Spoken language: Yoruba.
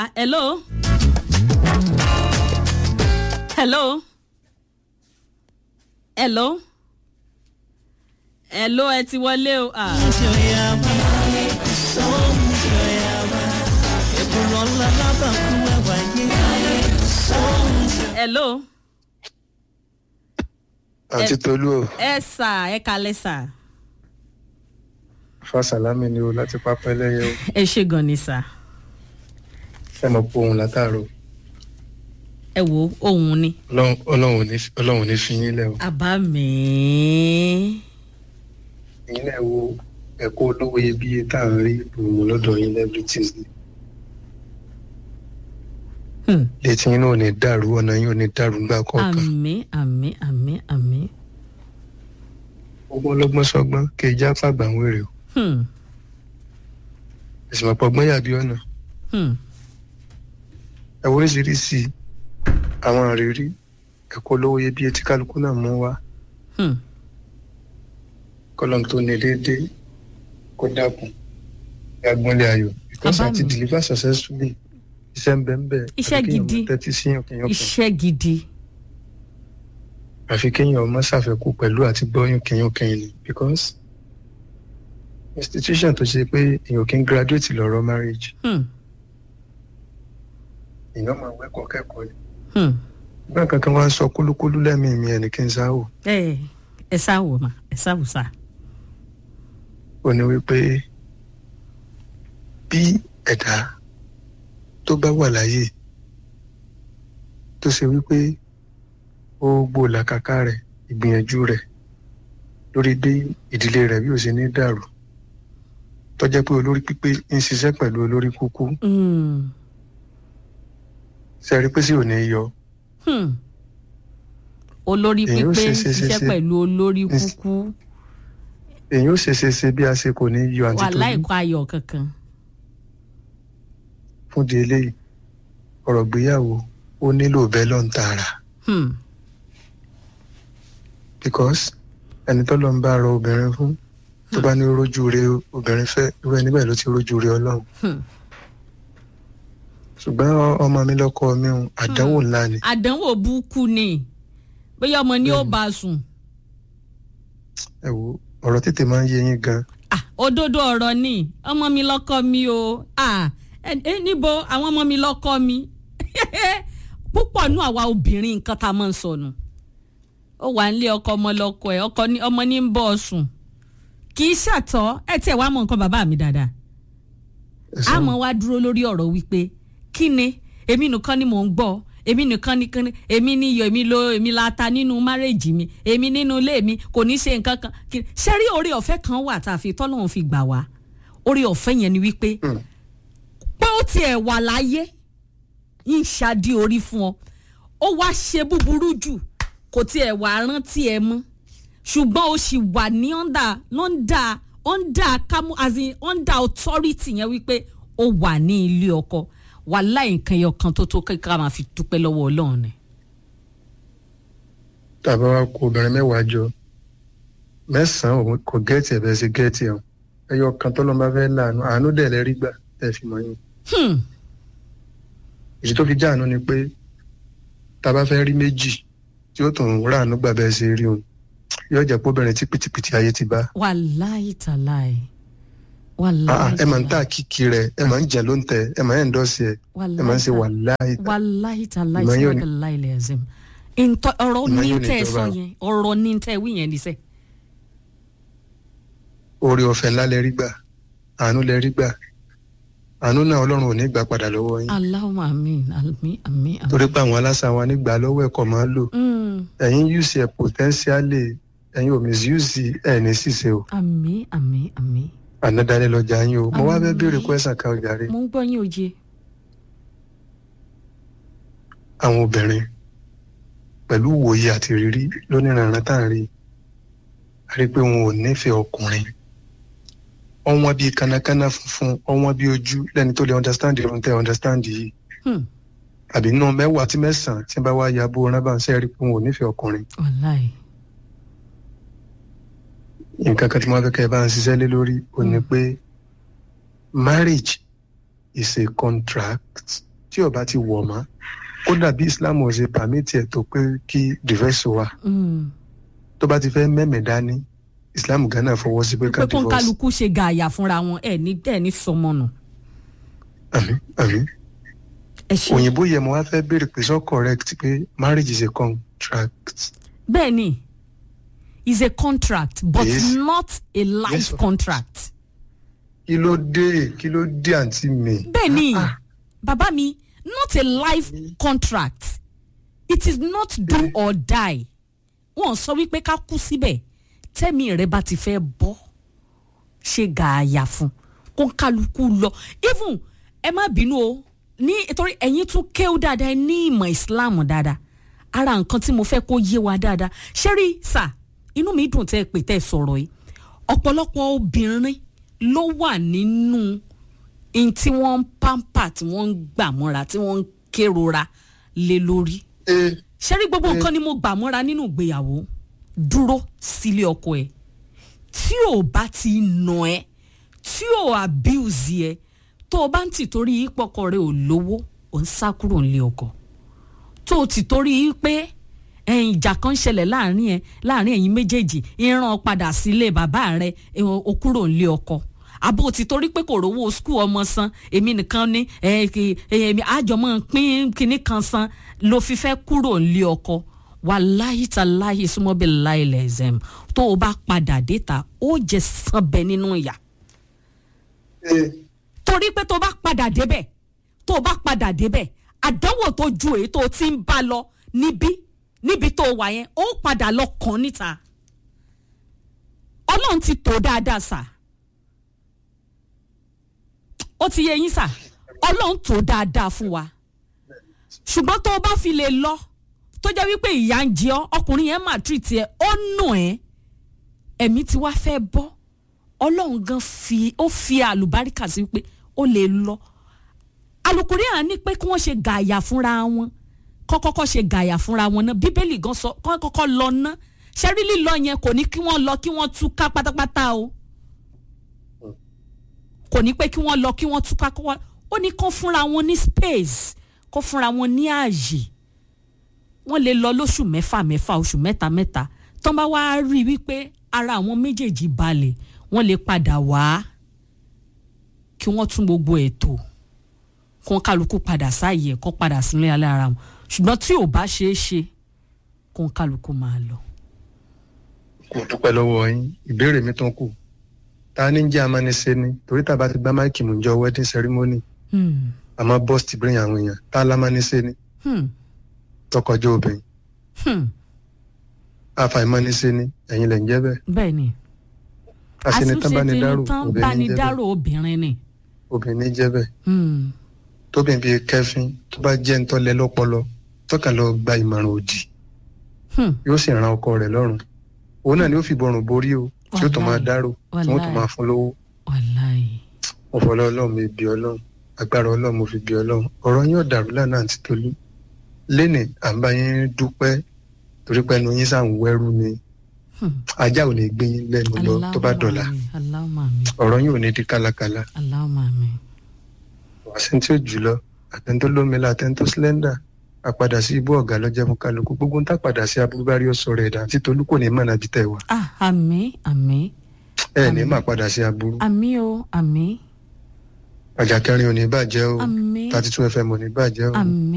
Ah, hello. hello. hello. hello ẹ ti wọlé o. Ah. hello. àti tolú o ẹ sà ẹ kalẹ sà. fásálámì ni o láti pápá ẹlẹ́yẹ o ẹ ṣe gan ni sà. ẹ mọ̀ pé òun látàárọ̀ ẹ wo ohun ni. Ọlọ́run- ọlọ́run ò ní- ọlọ́run ò ní fi yín lẹ̀ o àbá mi. ẹ̀yin náà wo ẹ̀kọ́ olówó iyebíye tá à ń rí òun lọ́dọ̀ yín every tuesday Hmm. létí yín náà ò ní dàrú ọ̀nà yín ò ní dàrú ńgbà kọ̀ọ̀kan àmì àmì àmì àmì. ọgbọ́n ọlọ́gbọ́n sọgbọ́n kì í já fàgbà ń wèrè o Hmm. ẹ̀sìn mọ̀pọ̀ ọgbọ́n yàbí ọ̀nà Hmm. ẹ wo oríṣiríṣi àwọn àrírí ẹ̀kọ́ olówó iyebíye tí kálukú náà mú wá Hmm. kọ́lọ́n tó ní déédéé kó dákun agbọ́nlé ayọ̀ because Bàbá àti mi. deliver successfully iṣẹ́ ń bẹ ń bẹ Iṣẹ́ àfi kéèyàn gidi. máa tẹ́tí síyàn kéèyàn kan iṣẹ́ gidi. àfi kéèyàn ọmọ ṣàfẹ́kù pẹ̀lú àti gbọ́yún kéèyàn kẹ́yìn ni because institution tó ṣe pé èèyàn kì í graduate lọ́rọ̀ marriage Hmm. èèyàn máa wẹ́kọ̀ọ́ kẹ́kọ̀ọ́ ni Hmm. gbọ́n kankan wá ń sọ kúlúkúlú lẹ́mìí mi ẹni kí n sáwò ẹ ẹ sá wò mà ẹ sá wò sá. ó ní wípé bí ẹ̀dá tó bá wà láyé tó ṣe wípé ó gbó làkàkà rẹ̀ ìgbìyànjú rẹ̀ lórí bí ìdílé rẹ̀ bí ó ṣe ní dàrú tó jẹ́ pé olórí pípé ń ṣiṣẹ́ pẹ̀lú olórí kúkú Hmm. ṣe rí pé sí ò ní yọ Hmm. olórí Èyí ó pípé ṣe- ṣe- ṣe- ṣiṣẹ́ ṣe. Ṣe- pẹ̀lú olórí kúkú èyí ó ṣe ṣe ṣe bí a ṣe kò ní yọ àti wà tó láìkọ ayọ̀ kankan. fún di eléyìí ọ̀rọ̀ gbéyàwó ó nílò bẹ́ẹ̀ lọ́n tààrà. Hmm. because ẹni tó lọ ń bá rọ obìnrin fún tó bá ní rójú re obìnrin fẹ́ irú ẹni bẹ́ẹ̀ ló ti rójú re ọlọ́run Hmm. ṣùgbọ́n ọ- ọmọ mi lọ́kọ mi ò àdánwò ńlá ni àdánwò búkú ni bóyá ọmọ ni ó bá a sùn. ẹ wo ọ̀rọ̀ tètè máa ń yé yín gan Ah, òdodo ọ̀rọ̀ ni ọmọ mi lọ́kọ́ mi o Ah, ẹ ẹ, níbo àwọn ọmọ mi lọ́kọ́ mi púpọ̀ nú àwa obìnrin nǹkan tá a máa ń sọnù ó wà nílé ọkọ ọmọ lọ́kọ ẹ̀ ọkọ ní ọmọ ní ń bọ̀ ọ sùn kì í ṣàtọ́ ẹ tiẹ̀ wá mọ nǹkan bàbá mi dáadáa Ẹ̀sán, àmọ́ wá dúró lórí ọ̀rọ̀ wípé kí ni èmi nìkan ni mò ń gbọ́ èmi nìkan ni kan èmi ní iyọ̀ èmi lo èmi la ta nínú márèjì mi èmi nínú ilé mi kò ní ṣe nǹkan kan kí ṣé rí oore ọ̀fẹ́ kan wà tá a fi tọ́lọ́run fi gbà wá oore ọ̀fẹ́ yẹn ni wípé Hmm. pé ó tiẹ̀ wà láyé ń ṣáàdì orí fún ọ ó wá ṣe búburú jù kò tiẹ̀ wà rántí ẹ mọ́ ṣùgbọ́n ó sì wà ní under under under kamu as in under authority yẹn wípé ó wà ní ilé ọkọ wà láì nǹkan ẹyọ kan tó tó kékeré máa fi dúpẹ́ lọ́wọ́ ọlọ́run ni. tàbá wa kó obìnrin mẹ́wàá jọ mẹ́sàn-án òun kò gẹ́ẹ̀tì ẹ̀ bẹ́ẹ̀ ṣe gẹ́ẹ̀tì ẹ̀ ẹyọ kan tó lọ́n bá fẹ́ láàánú àánú dẹ̀ lẹ́ rí gbà tẹ̀ fi mọ́ yín Hmm, èyí tó fi já àánú ni pé tàbá fẹ́ rí méjì tí ó tún ráàánú gbà bẹ́ẹ̀ ṣe rí òun yóò jẹ́ pé obìnrin tí pìtìpìtì ayé ti bá wàláì tàláì Ah, wàláì ẹ máa ń tà kíkì rẹ ẹ máa ń jẹ ló ń tẹ ẹ máa ń ẹndọ́sì ẹ ẹ máa ń ṣe wàláì wàláì tàláì Ìmọ̀ yóò ní- sọ́dọ̀ láì lẹ́sìn ntọ́ ọ̀rọ̀ Ìmọ̀ ní yóò ní tẹ́ ẹ sọ ìjọba. yẹn ọ̀rọ̀ ní tẹ́ ẹ wí yẹn níṣẹ́. oore ọ̀fẹ́ ńlá lẹ rí gbà àánú lẹ rí gbà àánú náà ọlọ́run ò ní gbà padà lọ́wọ́ yín aláwọ̀ àmín àmín àmín. àmín. torí pé àwọn aláṣà wa nígbà lọ́wọ́ ẹ̀kọ́ máa ń lò Mm, ẹ̀yin use ẹ̀ potentially ẹ̀yin ò misuse ẹ̀ ní ṣìṣe o àmín àmín àmín. ànádàálẹ̀ lọ́jà yín o mo wá fẹ́ Àmín. béèrè question kan ọjà rẹ mo ń gbọ́ yín oje. àwọn obìnrin pẹ̀lú ìwòye àti ìrírí lóníranran tá à ń rí a rí i pé wọn ò nífẹ̀ẹ́ ọkùnrin ọwọ́n bíi kánákáná funfun ọwọ́n bíi ojú lẹ́ni tó lè understand irun tẹ́ understand yìí Hmm, àbí nínú mẹ́wàá tí mẹ́sàn-án tí wọ́n bá wá ya bó rán bá ń sẹ́rí pé wọn ò nífẹ̀ẹ́ ọkùnrin wàláì. nǹkan kan tí wọ́n fẹ́ kẹ́ ẹ bá ń ṣiṣẹ́ lé lórí ò ní pé marriage is a contract tí ó bá ti wọ̀ mọ́ kódà bí islam ò ṣe pàmìtì ẹ̀ tó pé kí divorce wà Mm. tó bá ti fẹ́ mẹ́mẹ̀ dání islam ghana fọwọ́ sí pé ká pé kó ń divorce kálukú ṣe gààyà fúnra wọn ẹ ní ẹ ní sọmọnù. àmì àmì ẹ ṣe òyìnbó yẹ mo wá fẹ́ béèrè pé so correct pé marriage is a contract bẹ́ẹ̀ ni is a contract but Yes. not a life Yes, of contract. kí ló dé kí ló dé àǹtí mi. bẹ́ẹ̀ ni Ah, bàbá mi not a life contract it is not do Eh. or die wọ́n sọ wípé ká kú síbẹ̀ tẹ́mi rẹ bá ti fẹ́ bọ́ ṣe gààyà fún kó ń kálukú lọ even ẹ má bínú o ní torí ẹ̀yin tún kéwú dáadáa ẹ ní ìmọ̀ islam dáadáa ara nǹkan tí mo fẹ́ kó yé wa dáadáa ṣẹ́rí sà inú mi dùn tẹ́ ẹ pè tẹ́ ẹ sọ̀rọ̀ yìí ọ̀pọ̀lọpọ̀ obìnrin ló wà nínú in tí wọ́n ń pampa tí wọ́n ń gbà mọ́ra tí wọ́n ń kérora lé lórí eh, ṣẹ́rí gbogbo Eh. nǹkan ni mo gbà mọ́ra nínú ìgbéyàwó dúró sílé ọkọ ẹ̀ tí ò bá ti nà ẹ́ tí ò abuse ẹ tó o bá ń tì torí ìpọkọ rẹ ò lówó ò ń sá kúrò nílé ọkọ tó o ti torí pé ẹ̀yin ìjà kan ṣẹlẹ̀ láàrin ẹ láàrin ẹ̀yin méjèèjì ìran padà sílé bàbá rẹ ẹ, o kúrò nílé ọkọ àbò ti torí pé kò rówó skul ọmọ san èmi nìkan ní ẹ, kí- èmi àjọmọ pín kinní kan san ló fi fẹ́ kúrò nílé ọkọ wàláyé ta láyé súnmọ́ bí láìlẹ̀ ẹ̀zẹ̀m tó o bá padà déta ó jẹ sanbẹ nínú ìyà eh, torí pé tó o bá padà débẹ̀ tó o bá padà débẹ̀ àdánwò tó ju èyí tó o ti ń bá lọ níbí níbi tó o wà yẹn ó padà lọ kàn níta ọlọ́run ti tó dáadáa sà ó ti yẹ yín sà ọlọ́run tó dáadáa fún wa ṣùgbọ́n tó o bá fi lè lọ tó jẹ́ wípé ìyá ń jẹ ọ́ ọkùnrin yẹn mà treat ẹ ó nù ẹ́ ẹ̀mí tí wàá fẹ́ bọ́ ọlọ́run gan fi ó fi àlùbáríkà sí pé ó lè lọ alukuri à ní pé kí wọ́n ṣe gàyà fúnra wọn kọ́kọ́kọ́ ṣe gàyà fúnra wọn náà bíbélì gan sọ kọ́ kọ́kọ́ lọ ná ṣẹ́rí lílọ yẹn kò ní kí wọ́n lọ kí wọ́n túká pátápátá o kò ní pé kí wọ́n lọ kí wọ́n túká kó wọ́n ó ní kó fúnra wọn ní space kó fúnra wọn ní ààyè wọ́n lè lọ lóṣù mẹ́fà mẹ́fà oṣù mẹ́ta mẹ́ta tán bá wá rí i wípé ara àwọn méjèèjì balẹ̀ wọ́n lè padà wá kí wọ́n tún gbogbo ètò kó kálukú padà sáàyè kó padà sílé alẹ́ ara wọn ṣùgbọ́n tí ò bá ṣeé ṣe kó kálukú máa lọ. kò dúpẹ́ lọ́wọ́ yín ìbéèrè mi tán kù ta ni ń jẹ́ amánisẹ́ ni torí tàbá ti gbá máìkì mú jọ wedding ceremony Hmm. àmọ́ bọ́ọ̀sì ti bírin àwọn èèyàn ta lámánisẹ́ ni Hmm. tọkọjọ́ obìnrin Hmm. àfàìmánisẹ́ ni ẹ̀yin lẹ̀ ń jẹ́ bẹ́ẹ̀ bẹ́ẹ̀ ni àṣenitán bá ní dárò tán obìnrin bá ní ní jẹ́ dárò bẹ́ẹ̀ obìnrin ni. obìnrin ní jẹ́ bẹ́ẹ̀ Hmm. tóbìn bíi kẹfín tó bá jẹ́ ń tọ́lẹ̀ lọ́pọlọ tọ́kàn lọ gba ìmọ̀ràn òdì Hmm. yóò sì ran ọkọ rẹ̀ lọ́rùn òun náà ni ó fi bọrùn borí o tí ó tún máa Wàláì. dárò tí wọ́n tún Wàláì. máa fún lówó wàláì. mo fọlọ́ ọlọ́run mi bí ọlọ́run agbára ọlọ́run mo fi bí ọlọ́run ọ̀rọ̀ yín ò dàrú lánàá àti tolú lénìí à ń bá yín dúpẹ́ torí pé ẹnu yín sàn wẹ́rú ni Hmm. ajá ò ní gbé yín lẹ́nu lọ tó bá dọ̀la Allahumma mi ọ̀rọ̀ yín ò ní di kálákálá Allahumma mi. wàásù tí ó jùlọ àtẹ̀ntó lómìnira àtẹ̀ntó sílẹ́ndà àpadà sí ibú ọ̀gá lọ́jọ́ fún kálukú gbogbo ń tàpadà sí abúgbárí ọ̀sọ̀ rẹ̀ dà tí tolú kò ní mọ̀nà bí tẹ̀ wá ah àmín àmín ẹ ní má padà sí aburú àmín o àmín àjàkẹrin ò ní bàjẹ́ o àmín thirty two fm ò ní bàjẹ́ o àmín.